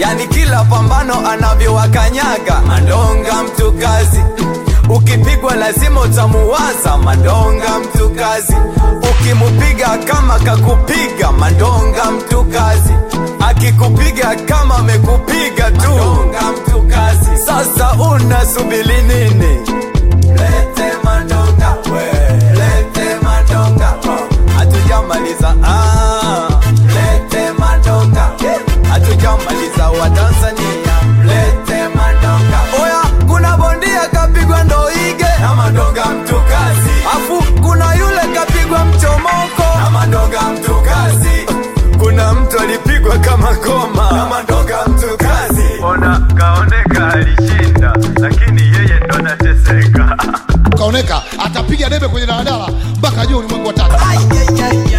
yani kila pambano anavyowakanyaga Mandonga mtu kazi ukipigwa lazima utamuwaza Mandonga mtu kazi ukimupiga kama kakupiga Mandonga mtu kazi akikupiga kama amekupiga tu Mandonga mtu kazi sasa unasubili nini lete Mandonga we lete Mandonga oh. hatujamaliza ah. lete Mandonga hatujamaliza wa Tanzania lete Mandonga oya kuna bondia kapigwa ndoige na Mandonga mtu kazi afu kuna yule kapigwa mchomoko na Mandonga mtu kazi kuna mtu alipigwa kama goma na Mandonga mtu kazi ona kaoneka alishinda lakini yeye ndo anateseka kaoneka atapiga debe kwenye daladala mpaka juu ulimwengu wa tatu Ai, ai, ai,